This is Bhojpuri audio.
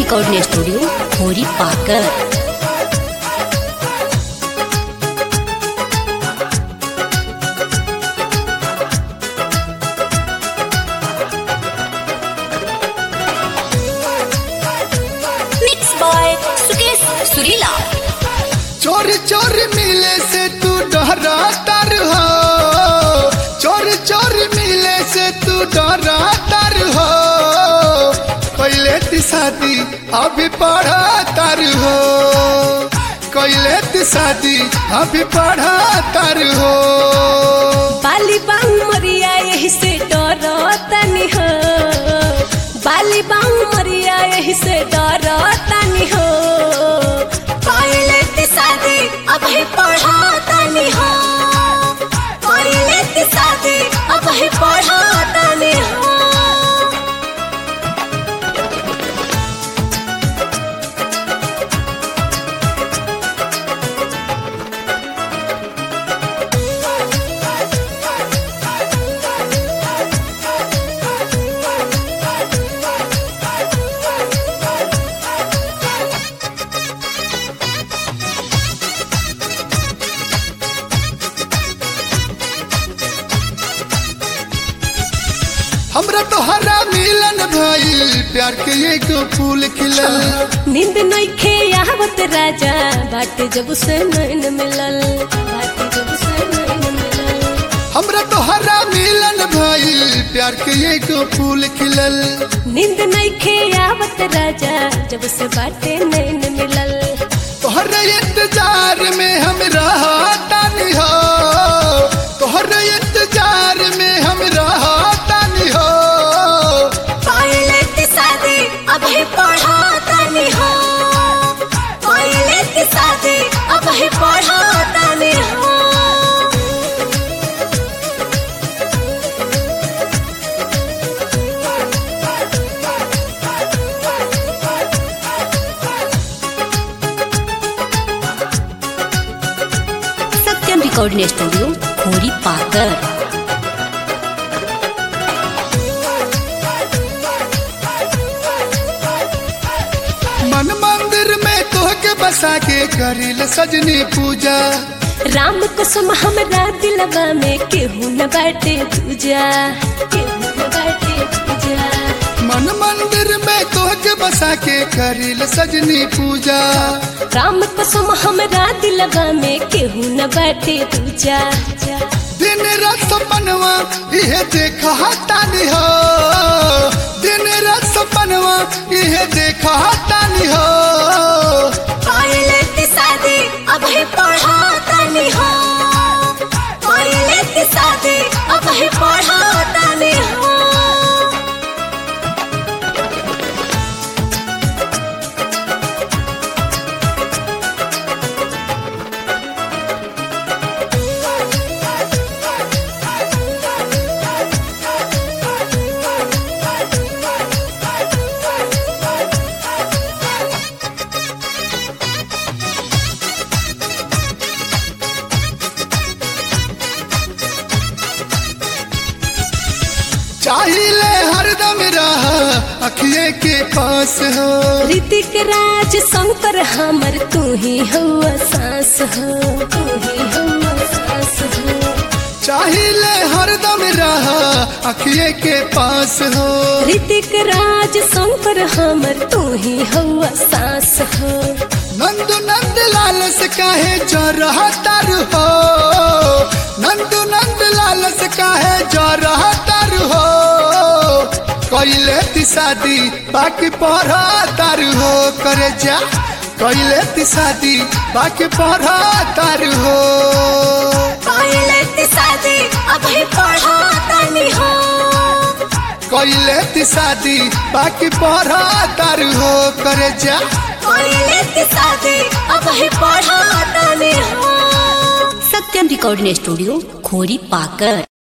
रिकॉर्डिंग स्टूडियो खोरी पाकर मिक्स बाय सुकेश सुरीला चोरी चोरी मिले से तू डरा तर हो चोरी चोरी मिले से तू डरा तर हो कैले ती शादी अभी पढ़ा तर हो कैले ती शादी अभी पढ़ा तर हो बाली बांग मरिया यही से डरो तनी हो बाली बांग मरिया यही से डरो तनी हो पहले ते शादी अभी पढ़ा तनी हो पहले ते शादी अभी पढ़ा तनी हो हमरा तो हरा मिलन भइल प्यार के एगो फूल खिलल नींद नइखे आवत राजा बाटे जब से नैन मिलल बाटे जब से नैन मिलल हमरा तो हरा मिलन भइल प्यार के एगो फूल खिलल नींद नइखे आवत राजा जब से बाटे नैन मिलल तोहर इंतजार में हम रहतानी हो तोहर इंतजार में हम रहतानी हो पहले ते शादी अभी पढ़ा तनी हो पहले ते शादी अभी पढ़ा तनी हो सत्यम रिकॉर्डिंग स्टूडियो खोरी पाकर मन मंदिर में तोहके बसा के करिल सजनी पूजा राम कसम हमरा दिलवा में केहू न बाटे पूजा केहू न बाटे पूजा मन मंदिर में तोहके बसा के करिल सजनी पूजा राम कसम हमरा दिलवा में केहू न बाटे पूजा दिन रात सपनवा इहे देखा तानी हो दिन रात सपनवा इहे देखा तानी हो पहले ते शादी अभी पढ़ा तनी हो पहले ते शादी अभी पढ़ा तनी हो चाहिए हरदम रह अखिए के पास हो ऋतिक राज शंकर हमर तू ही हुआ सास हो तू ही हुआ सास हो चाहिए हरदम रह अखिए के पास हो ऋतिक राज शंकर हमर तू ही हुआ सास हो नंदू नंद लाल से काहे जो रहा तर हो नंदू नंद लाल से काहे जो रहा तर हो कैले ती शादी बाकी पढ़ा तर हो करे जा कैले ती शादी बाकी पढ़ा तर हो पहले ते शादी अभी पढ़ा तनी हो कैले ती शादी बाकी पढ़ा तर हो करे जा पहले ते शादी अभी पढ़ा तनी हो सत्यम रिकॉर्डिंग स्टूडियो खोरी पाकर